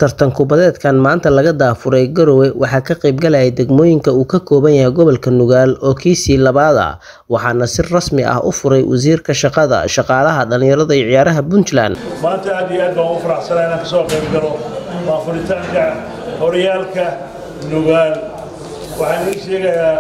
tartan kubadeedkan maanta laga daafuray garowe waxaa ka qaybgalaya degmooyinka uu ka kooban yahay gobolka nugaal oo kiisii labaad ah waxaana si rasmi ah u furay wasiirka shaqada shaqaalaha dhalinyarada iyo ciyaaraha puntland maanta aad iyo aad baan u faraxsanaa inaan kasoo qayb galo waa furitaanka horyaalka nugaal waxaan ii sheegayaa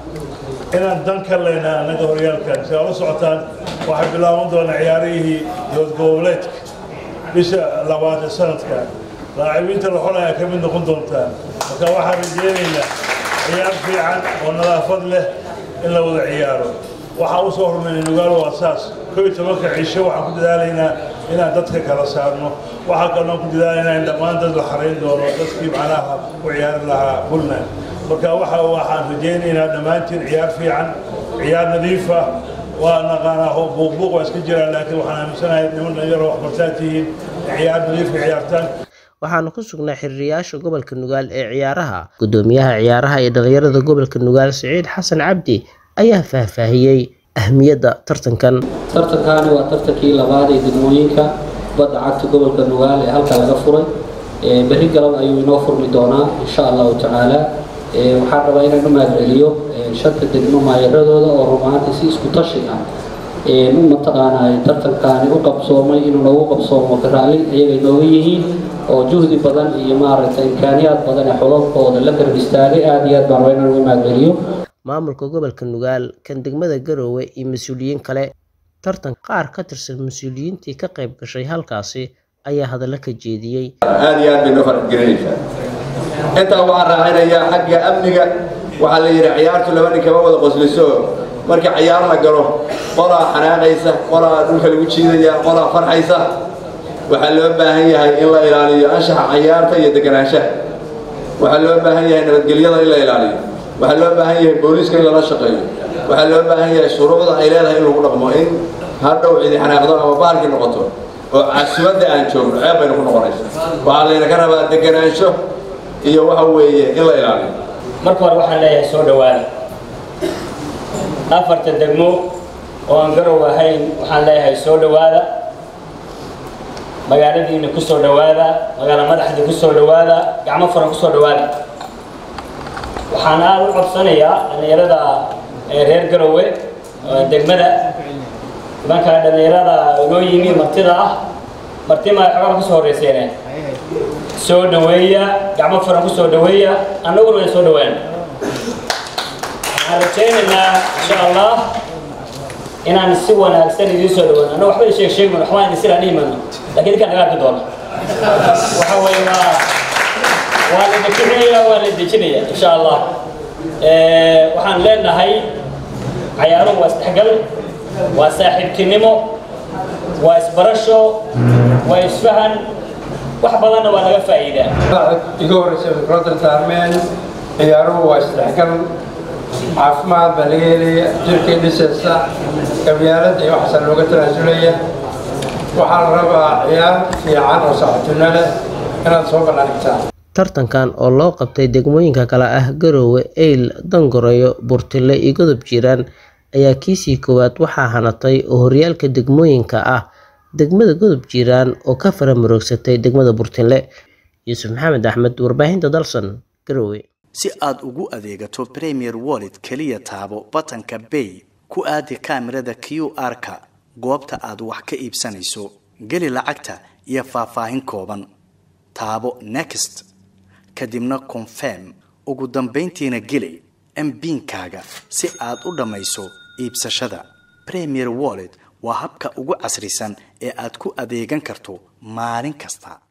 inaan dan ka leynaa annaga horyaalkan si aad u socotaan waxay bilaaban doonaa ciyaarihii doodgoboleedka bisha labaad ee sanadka laacibiinta la xolaya ka mid noqon doontaan marka waxaan rajeynaynaa ciyaar fiican oo nadaafad leh in la wada ciyaaro waxaa u soo hormaynay nugaal waa saas koo iyo tobanka cisho waxaan ku dadaalaynaa inaan dadka kala saarno waxaa kaloon ku dadaalaynaa in dhammaan dad la xarayn doono dadkii macnaha u ciyaari lahaa puntland marka waxa waxaan rajaynaynaa dhammaantiin ciyaar fiican ciyaar nadiifa waa naqaanaa buuqbuuq waa iska jiraan laakiin waxaan aaminsanahay niman dhalinyaro waxbartaan tihiin ciyaar nadiifka ciyaartaan waxaanu ku sugnaa xiriiriyaasha gobolka nugaal ee ciyaaraha gudoomiyaha ciyaaraha iyo dhalinyarada gobolka nugaal siciid xasan cabdi ayaa faahfaahiyey ahmiyadda tartankan tartankaani waa tartankii labaad ee degmooyinka badda cagta gobolka nugaal ee halkaa laga furay berri galab ayuu inoo furmi doonaa insha allahu tacaala waxaan rabaa inaan u mahadceliyo shanta degmo maayaradooda oo rumaantii si isku tashi ah u mataqaanaa tartankaani u qabsoomay inuu noogu qabsoomo raalli ayagay nooga yihiin oo juhdi badan iyo maaragtay imkaaniyaad badan ee xololkooda la garab istaagay aada iyo aad baan rabaa inaan uga mahadceliyo maamulka gobolka nugaal kan degmada garoowe iyo mas-uuliyiin kale tartan qaar ka tirsan mas-uuliyiintii ka qayb gashay halkaasi ayaa hadallo ka jeediyey aada iyo aad bay noo farxgelinaysaa intaa waxaan raacinayaa xagga amniga waxaa la yidhi ciyaartu laba nin kama wada qosliso marka ciyaar la galo qolaa xanaaqaysa qolaa dhulka lagu jiidaya qolaa farxaysa waxaa loo baahan yahay in la ilaaliyo anshaxa ciyaarta iyo deganaanshaha waxaa loo baahan yahay nabadgelyada in la ilaaliyo waxaa loo baahan yahay booliiska in lala shaqeeyo waxaa loo baahan yahay shuruucda ay leedahay in lagu dhaqmo in hadhow cidi xanaaqdo ama bahalkii noqoto oo casumadda aan joogno ceeb baynu ku noqonaysa waxaa laynaka rabaa deganaansho iyo waxa weeye in la ilaaliyo marka hore waxaan leeyahay soo dhowaada afarta degmo oo aan garow ahayn waxaan leeyahay soo dhowaada magaaladiina ku soo dhowaada magaalo madaxdii ku soo dhowaada gacmo furan ku soo dhowaada waxaan aada u codsanayaa dhallinyarada reer garowe degmada nimankaa dhallinyarada inoo yimi martida ah martima xogaa kusoo horreyseene soo dhoweeya gacmo furan ku soo dhoweeya annaguna way soo dhowaan waxaan rajaynaynaa insha allah inaan si wanaagsan idiin soo dhawaan annaga waxba sheeg sheegman waxbaan idin silaan dhihimayno lakiin idinkaan naga arki doona waxa weeye waa waa la dekinaya waa la dejinaya insha allah waxaan leenahay cayaaruhu waa isdhexgal waa saaxiibtinimo waa isbarasho waa isfahan wax badanna waa laga faa'iidaa iga horreysa fikradda taarmeen ciyaaruhu waa isdhexgal caafimaad baa laga helaya jirkay dhisaysa qabyaaladda iyo waxaasa looga tanaasulaya waxaa la rabaa ciyaar fiican oo saaxiibtino leh inaad soo bandhigtaan tartankan oo loo qabtay degmooyinka kale ah garoowe eyl dangoreyo burtile iyo godob jiiraan ayaa kiisii koowaad waxaa hanatay oo horyaalka degmooyinka ah degmada godob jiiraan oo ka fara maroogsatay degmada burtinle yuusuf maxamed axmed warbaahinta dalsan garoowe si aad ugu adeegato premier wallet keliya taabo batanka bay ku aadi kaamirada q r-ka goobta aad wax ka iibsanayso geli lacagta iyo faahfaahin kooban taabo next kadibna confirm ugu dambayntiina geli mbiinkaaga si aad u dhammayso iibsashada premier wallet waa habka ugu casrisan ee aad ku adeegan karto maalin kasta